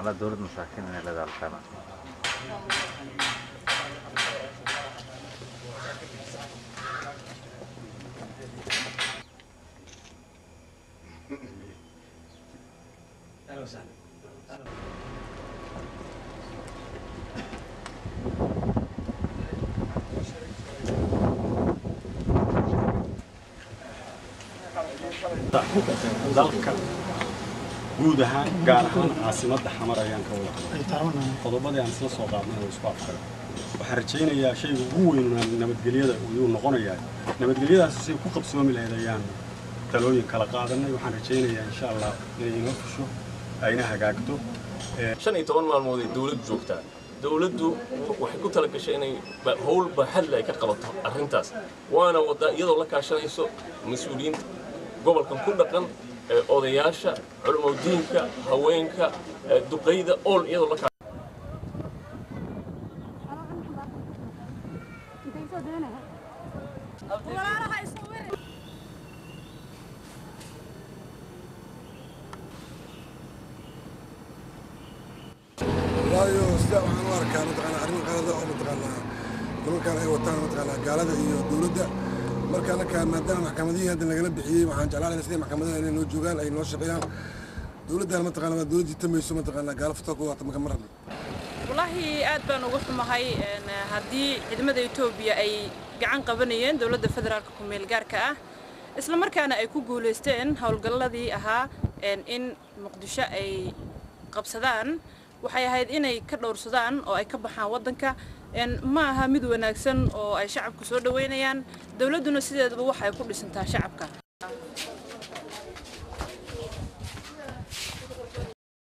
anaa dowlad masaakiin inay leedahay halkaana dalka guud ahaan gaar ahaan caasimadda xamar ayaan ka wada hadlay qodobadii aan isla soo qaadnay oo isku afkaray waxaan rajaynayaa shayga ugu weyn nabadgelyada ayuu noqonayaa nabadgelyadaas say ku qabsoomi lahayd ayaan talooyin kala qaadanay waxaan rajaynayaa insha allah inay inoo fusho ayna hagaagto shan iyo toban maalmood ay dowladdu joogtaa dowladdu waxay ku tala gashay inay howl baaxadle ay ka qabato arrintaas waana waddaa iyadoo la kaashanayso mas-uuliyiinta gobolkan ku dhaqan odayaasha culimadiinka haweenka duqayda ool iyadoo la waayo sida waxaan u arkaa mataqaana arrin qalada oo mataqaanaa nimankan ay wataan mataqaanaa gaalada iyo dowladda marka anaka maadaama maxkamadihii hadda lagala bixiyey waxaan jeclaan sidii maxkamadaha inay noo joogaan ay noo shaqeeyaan dowladdan mataqaana waa dowladdii tamayso mataqaanaa gaalo futaa ku wata maka marabno wallaahi aad baan uga xumahay haddii ciidamada etoobiya ay gacan qabanayeen dowladda federaalka ku-meel gaarka ah isla markaana ay ku guulaysteen howlgalladii ahaa in muqdisho ay qabsadaan waxay ahayd inay ka dhowrsadaan oo ay ka baxaan waddanka ma aha mid wanaagsan oo ay shacabku soo dhoweynayaan dowladduna sideedaba waxay ku dhisantaa shacabka